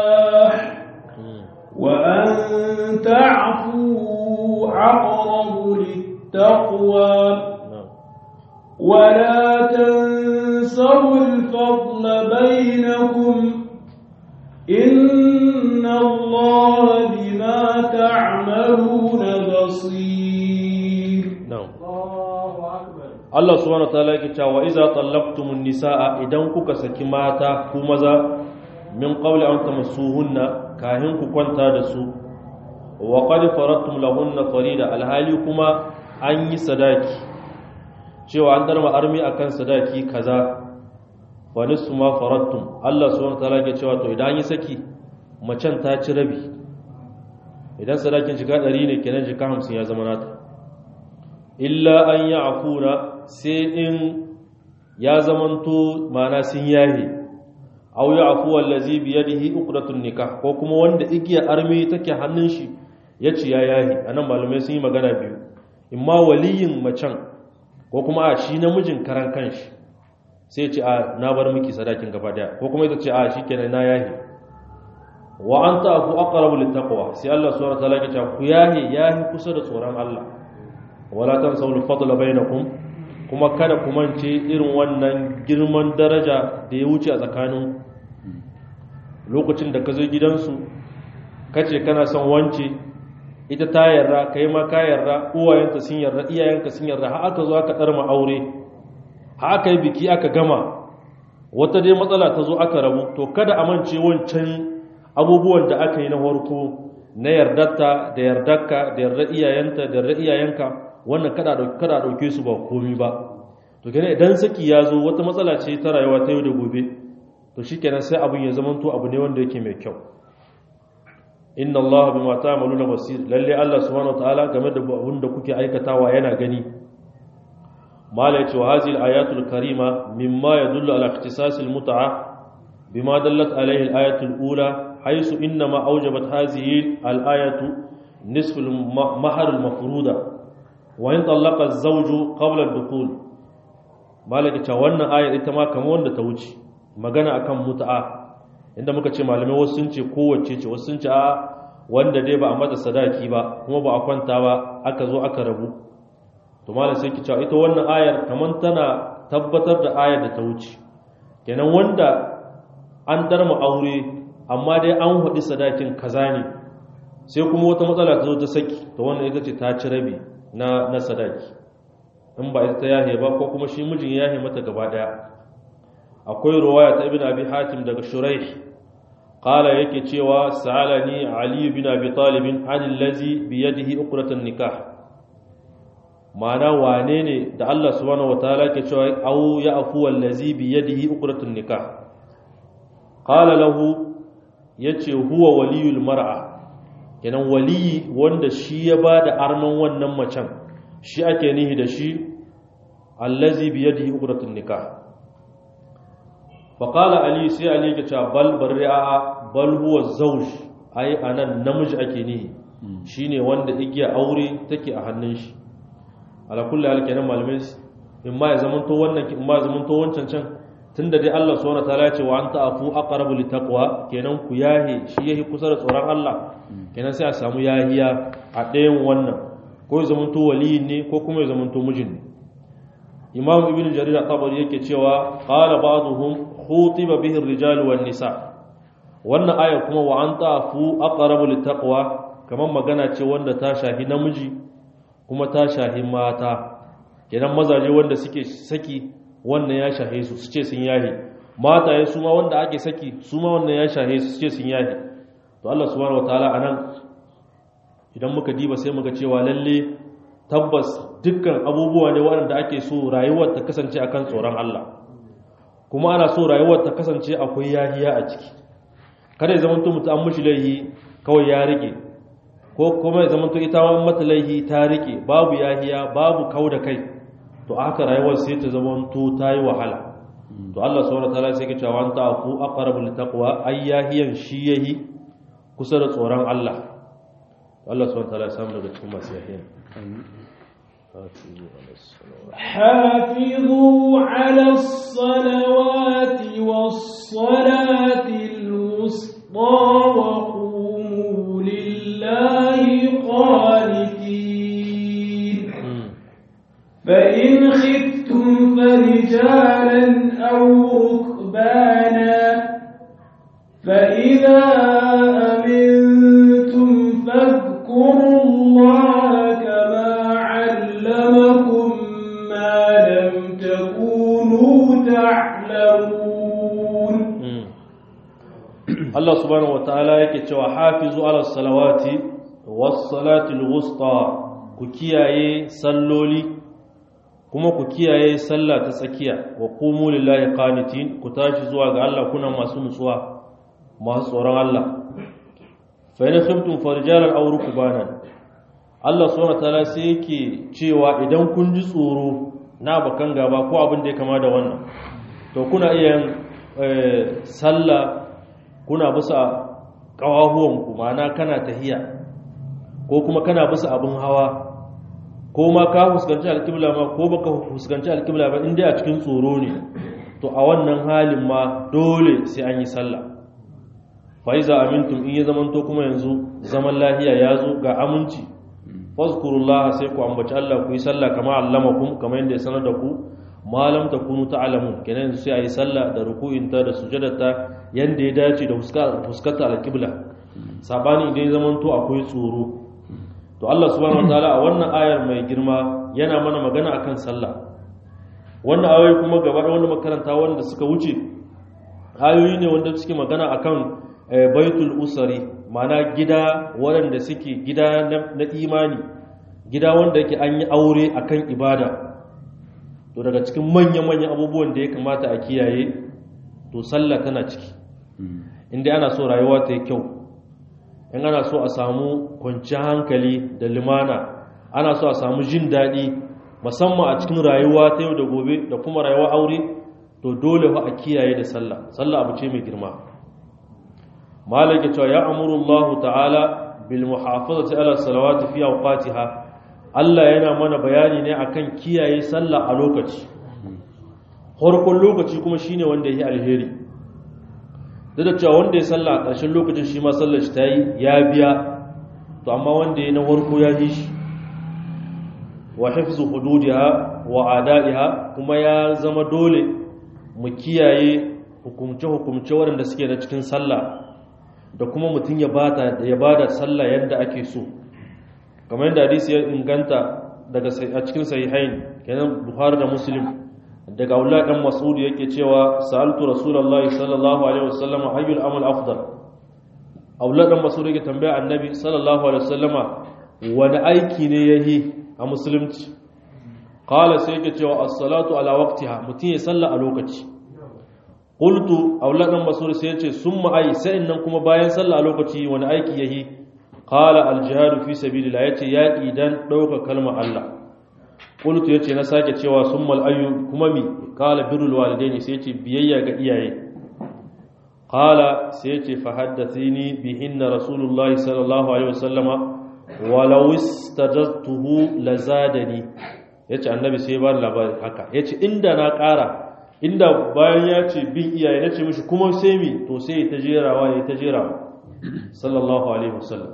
النكاح وأن تعفوا أقرب بينكم إن الله بما تعملون بصير na'am الله أكبر Allah subhanahu wataala yake cewa iza tallaqtumun nisaa idan kuka saki mata ku maza min qawli an tamassuhunna kahin ku kwanta da su wa qad faradtum lahunna farida alhali kuma an yi sadaki cewa an darma armi akan sadaki kaza fa nisfu ma faradtum Allah subhanahu wataala yake cewa to idan an yi saki macen ta ci rabi idan sadakin shiga 100 ne kenan shiga 50 ya zama nata illa an yi afuna sai in ya zamanto mana sun yahe au ya afuwa lazi biyadihi uqdatun nikah ko kuma wanda igiya armi take hannun shi ya ci ya yahe anan malamai sun yi magana biyu imma waliyin macen ko kuma a shi namijin karan kanshi sai ce a na bar miki sadakin gaba daya ko kuma ita ce a shikenan na yahe wa anta afu aqrabu littaqwa sai Allah subhanahu wa ta'ala ya ce ku yahe yahe kusa da tsoron Allah wala tansawul fadla bainakum kuma kada ku mance irin wannan girman daraja da ya wuce a tsakanin lokacin da ka zo gidansu kace kana son wance ita ta yarda kai ma ka yarda uwayenta sun yarda iyayenka sun yarda har aka zo aka darma aure har aka yi biki aka gama wata dai matsala ta zo aka rabu to kada a mance wancan abubuwan da aka yi na farko na yardarta da yardarka da yardar iyayenta da yardar iyayenka wannan kada kada dauke su ba komi ba to kenan idan saki ya zo wata matsala ce ta rayuwa ta yau da gobe to shikenan sai abin ya zamanto abu ne wanda yake mai kyau inna Allah bima ta'maluna basir lalle Allah subhanahu wataala game da abin da kuke aikatawa yana gani mala yace wa hadhihi al-ayatul karima mimma yadullu ala ikhtisas al-mut'a bima dallat alayhi al-ayatu al-ula haythu inma awjabat hadhihi al-ayatu nisf al-mahr al-mafruda wa in tallaqa az-zawju qabla ad-dukhul malaka ta wannan ayar ita ma kamar wanda ta wuce magana akan mut'a inda muka ce malamai wasu sun ce kowace ce wasu sun ce a wanda dai ba a mata sadaki ba kuma ba a kwanta ba aka zo aka rabu to malam sai ki cewa ita wannan ayar kamar tana tabbatar da ayar da ta wuce kenan wanda an darma aure amma dai an haɗi sadakin kaza ne sai kuma wata matsala ta zo ta saki to wannan ita ce ta ci rabi na na sadaki in ba ita ta yahe ba ko kuma shi mijin yahe mata gaba daya akwai ruwaya ta ibn abi hatim daga shuraih qala yake cewa sa'alani ali ibn abi talib an allazi bi yadihi uqratan nikah ma'ana wane ne da Allah subhanahu wataala ke cewa au ya afu allazi bi yadihi uqratan nikah qala lahu yace huwa waliyul mar'a kenan waliyi wanda shi ya bada arman wannan macen shi ake nihi da shi allazi bi yadihi uqratun nikah fa qala ali sai ali ya ce bal barri'a bal huwa zawj ai anan namiji ake nihi shine wanda igiya aure take a hannun shi ala kulli hal kenan malamai in ma ya zamanto wannan in ma ya zamanto wancan can tunda dai Allah subhanahu wataala ya ce wa anta afu aqrabu litaqwa kenan ku yahi shi yahi kusa da tsoron Allah kenan sai a samu yahiya a ɗayan wannan ko ya zamanto waliyin ne ko kuma ya zamanto mijin ne imam ibn jarir at-tabari yake cewa qala ba'dhum khutiba bihi ar-rijal wan nisa wannan aya kuma wa anta afu aqrabu litaqwa kaman magana ce wanda ta shahi namiji kuma ta shahi mata kenan mazaje wanda suke saki wannan ya shahe su su ce sun yahe mata ya suma wanda ake saki suma wannan ya shahe su su ce sun yahe to Allah subhanahu wataala anan idan muka diba sai muka cewa lalle tabbas dukkan abubuwa ne waɗanda ake so rayuwar ta kasance akan tsoron Allah kuma ana so rayuwar ta kasance akwai yahiya a ciki kada ya zamanto mutum an mushi laihi kawai ya rike ko kuma ya zamanto ita ma mata laihi ta rike babu yahiya babu kau da kai to haka rayuwar sai ta zamanto ta yi wahala to Allah subhanahu wataala sai ke cewa anta afu aqrabu litaqwa ayyahiyan shi yahi kusa da tsoron Allah Allah subhanahu wataala ya samu daga cikin masu yahiyan حافظوا على الصلوات والصلاة الوسطى وقوموا لله قانتين فإن خفتم فرجالا أو ركبانا Allah subhanahu wataala yake cewa hafizu ala salawati was salati al-wusta ku kiyaye salloli kuma ku kiyaye sallah ta tsakiya wa qumu lillahi qanitin ku tashi zuwa ga Allah kuna masu nutsuwa masu tsoron Allah fa in khiftum farjalan aw rukbanan Allah subhanahu wataala sai yake cewa idan kun ji tsoro na bakan gaba ko abin da ya kama da wannan to kuna iya sallah kuna bisa kawahuwan ku ma'ana kana tahiya ko kuma kana bisa abin hawa ko ma ka fuskanci alkibla ma ko baka fuskanci alkibla ba inda a cikin tsoro ne to a wannan halin ma dole sai an yi sallah fa iza amintum in ya zamanto kuma yanzu zaman lahiya ya zo ga aminci fazkurullah sai ku ambaci Allah ku yi sallah kama allamakum kamar yadda ya sanar da ku malam takunu ta'lamun kenan yanzu sai a yi sallah da ruku'inta da sujadarta yanda ya dace da fuskata alkibla sabani idan ya zamanto akwai tsoro to Allah subhanahu wataala a wannan ayar mai girma yana mana magana akan sallah wannan ayoyi kuma gaba da wanda makaranta wanda suka wuce ayoyi ne wanda suke magana akan baitul usari mana gida waɗanda suke gida na imani gida wanda yake an yi aure akan ibada to daga cikin manya-manyan abubuwan da ya kamata a kiyaye to sallah tana ciki inda ana so rayuwa ta yi kyau in ana so a samu kwanciyar hankali da limana ana so a samu jin daɗi musamman a cikin rayuwa ta yau da gobe da kuma rayuwa aure to dole fa a kiyaye da sallah sallah abu ce mai girma malaka cewa ya amuru Allah ta'ala bil muhafazati ala salawati fi awqatiha Allah yana mana bayani ne akan kiyaye sallah a lokaci farkon lokaci kuma shine wanda yake alheri duk da cewa wanda ya sallah a ƙarshen lokacin shi ma sallar shi ta yi ya biya to amma wanda ya na farko ya yi shi wa hifzu hududiha wa ada'iha kuma ya zama dole mu kiyaye hukumce-hukumce waɗanda suke na cikin sallah da kuma mutum ya bada ya bada sallah yadda ake so kamar yadda hadisi ya inganta daga a cikin sahihain kenan Buhari da Muslim daga Abdullah dan Mas'ud yake cewa sa'altu Rasulullahi sallallahu alaihi wasallam ayyul amal afdal Abdullah dan Mas'ud yake tambaya Annabi sallallahu alaihi wasallama wani aiki ne yayi a musulunci qala sai yake cewa as-salatu ala waqtiha mutum ya salla a lokaci qultu Abdullah dan Mas'ud sai yace summa ai sai nan kuma bayan salla a lokaci wani aiki yayi qala al-jihadu fi sabilillah yace yaki dan dauka kalmar Allah qultu yace na sake cewa summal ayyu kuma mi qala birrul walidaini sai yace biyayya ga iyaye qala sai yace fa haddathini bihinna rasulullahi sallallahu alaihi wasallama walau istajadtuhu lazadani yace annabi sai ba labari haka yace inda na ƙara inda bayan ya ce bin iyaye nace mishi kuma sai mi to sai ta jerawa ya ta jerawa sallallahu alaihi wasallam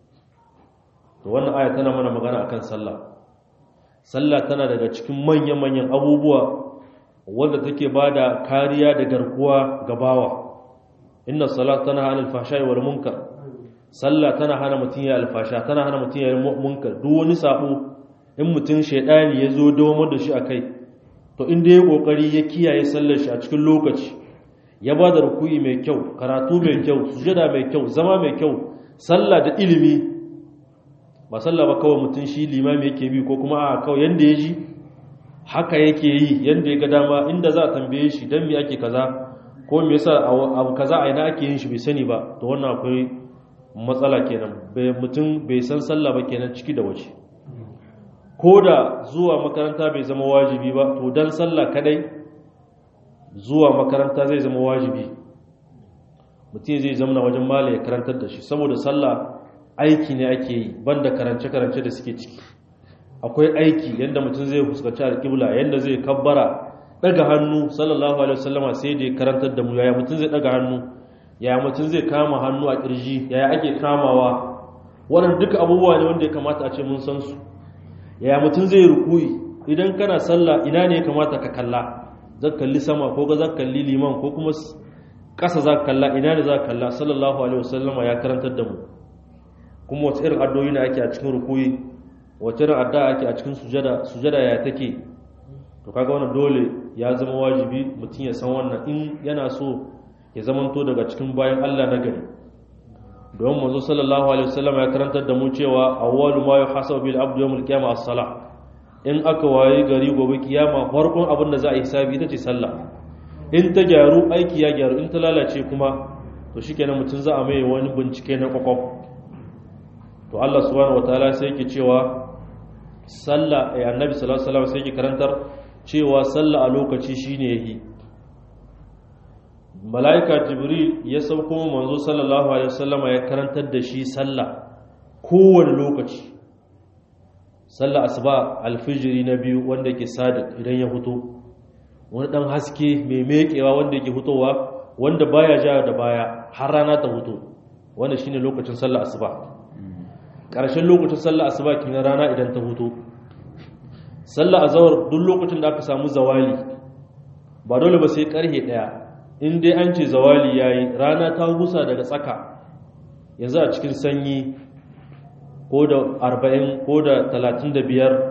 to wannan aya tana mana magana akan sallah sallah tana daga cikin manyan-manyan abubuwa wanda take bada kariya da garkuwa ga bawa inna salat tana hana alfasha wal munkar sallah tana hana mutun ya alfasha tana hana mutun ya munkar duk wani sabo in mutun shedani ya zo dawo da shi akai to inda ya kokari ya kiyaye sallar shi a cikin lokaci ya bada ruku'i mai kyau karatu mai kyau sujada mai kyau zama mai kyau sallah da ilimi ba sallah ba kawai mutum shi limami yake bi ko kuma a kawai yanda ya ji haka yake yi yanda ya ga dama inda za a tambaye shi don me ake kaza ko me yasa abu kaza a ina ake yin shi bai sani ba to wannan akwai matsala kenan bai mutum bai san sallah ba kenan ciki da waje ko da zuwa makaranta bai zama wajibi ba to dan sallah kadai zuwa makaranta zai zama wajibi mutum zai zama wajen mala ya karantar da shi saboda sallah aiki ne ake yi banda karance-karance da suke ciki akwai aiki yadda mutum zai fuskanci alƙibla yadda zai kabbara daga hannu sallallahu alaihi wasallama sai da ya karantar da mu yaya mutum zai daga hannu yaya mutum zai kama hannu a ƙirji yaya ake kamawa wannan duka abubuwa ne wanda ya kamata a ce mun san su yaya mutum zai rukuyi idan kana sallah ina ne ya kamata ka kalla zan kalli sama ko ga zan kalli liman ko kuma ƙasa za ka kalla ina ne za ka kalla sallallahu alaihi wasallama ya karantar da mu kuma wace irin addu'o'i ne ake a cikin rukuyi wace irin addu'a ake a cikin sujada sujada ya take to kaga wannan dole ya zama wajibi mutum ya san wannan in yana so ya zamanto daga cikin bayan Allah na gari don manzo sallallahu alaihi wasallam ya karantar da mu cewa awwalu ma yuhasabu bil abdu yawmul qiyamah as-salah in aka waye gari gobe kiyama farkon abin da za a yi hisabi ita ce sallah in ta gyaru aiki ya gyaru in ta lalace kuma to shikenan mutum za a mai wani bincike na kwakwaf to Allah subhanahu wataala sai yake cewa sallah eh annabi sallallahu alaihi wasallam sai yake karantar cewa sallah a lokaci shine yahi malaika jibril ya sauko manzo sallallahu alaihi wasallam ya karantar da shi sallah kowane lokaci sallah asuba alfijiri na biyu wanda ke sadiq idan ya fito wani dan haske mai mekewa wanda yake fitowa wanda baya ja da baya har rana ta fito wanda shine lokacin sallah asuba ƙarshen lokacin sallah asuba kin rana idan ta fito sallah azhar duk lokacin da aka samu zawali ba dole ba sai karhe daya in dai an ce zawali yayi rana ta gusa daga tsaka yanzu a cikin sanyi ko da 40 ko da 35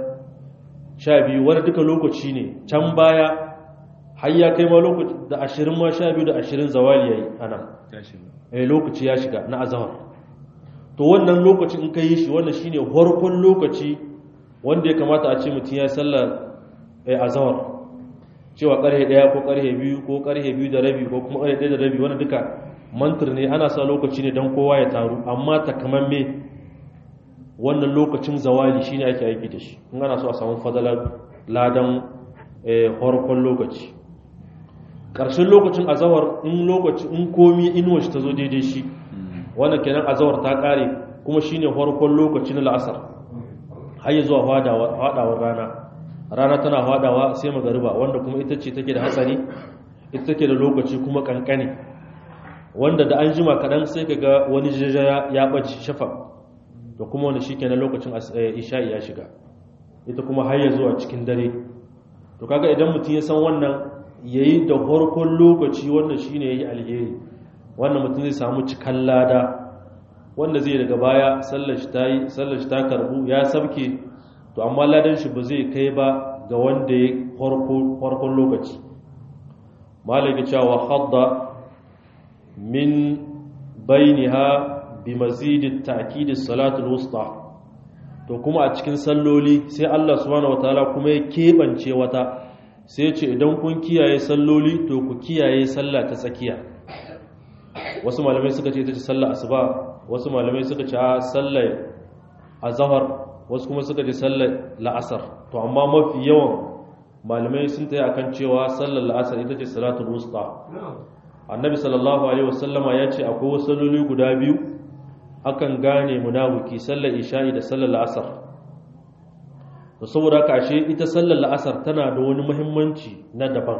12 wani duka lokaci ne can baya har ya kai ma lokaci da 20 ma 12 da 20 zawali yayi ana eh lokaci ya shiga na azhar to wannan lokacin in kai shi wannan shine farkon lokaci wanda ya kamata a ce mutum ya sallar eh azhar cewa karhe daya ko karhe biyu ko karhe biyu da rabi ko kuma karhe daya da rabi wani duka mantir ne ana sa lokaci ne don kowa ya taru amma takamamme wannan lokacin zawali shine ake aiki da shi in ana so a samu fadalar ladan farkon lokaci ƙarshen lokacin azawar in lokaci in komi inuwa shi ta zo daidai shi wannan kenan azawar ta ƙare kuma shine farkon lokaci na la'asar har ya zuwa faɗawar rana rana tana faɗawa sai magariba wanda kuma ita ce take da hatsari ita take da lokaci kuma kankane wanda da an jima kaɗan sai ka ga wani jajaya ya ɓace shafa da kuma wani shi kenan lokacin isha'i ya shiga ita kuma har ya zuwa cikin dare to kaga idan mutum ya san wannan yayi da farkon lokaci wannan shine yayi alheri wannan mutum zai samu cikan lada wanda zai daga baya sallar shi tayi sallar shi ta karbu ya sabke to amma ladan shi ba zai kai ba ga wanda ya farkon lokaci malaka cewa hadda min bainiha bi mazidit ta'kid as-salatu al-wusta to kuma a cikin salloli sai Allah subhanahu wataala kuma ya kebance wata sai ce idan kun kiyaye salloli to ku kiyaye sallah ta tsakiya wasu malamai suka ce ita ce sallah asuba wasu malamai suka ce a sallar azhar wasu kuma suka ce sallar la'asar to amma mafi yawan malamai sun tayi akan cewa sallar la'asar ita ce salatul wusta annabi sallallahu alaihi wasallama ya ce akwai wasu salloli guda biyu akan gane munafiki sallar isha'i da sallar la'asar to saboda haka ashe ita sallar la'asar tana da wani muhimmanci na daban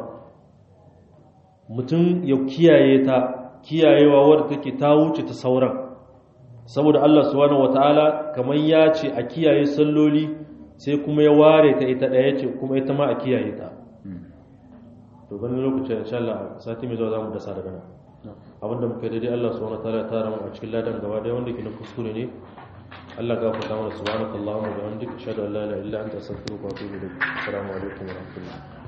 mutum ya kiyaye ta kiyayewa wadda take ta wuce ta sauran saboda Allah subhanahu wataala kamar ya ce a kiyaye salloli sai kuma ya ware ta ita daya ce kuma ita ma a kiyaye ta to ganin lokacin insha Allah sati mai zuwa zamu dasa daga nan abinda muka daidai Allah subhanahu wataala ya tara mu a cikin ladan gaba daya wanda ke na kuskure ne Allah gafarta mana subhanakallahumma wa bihamdika ashhadu an la ilaha illa anta astaghfiruka wa atubu ilaik assalamu alaikum wa rahmatullahi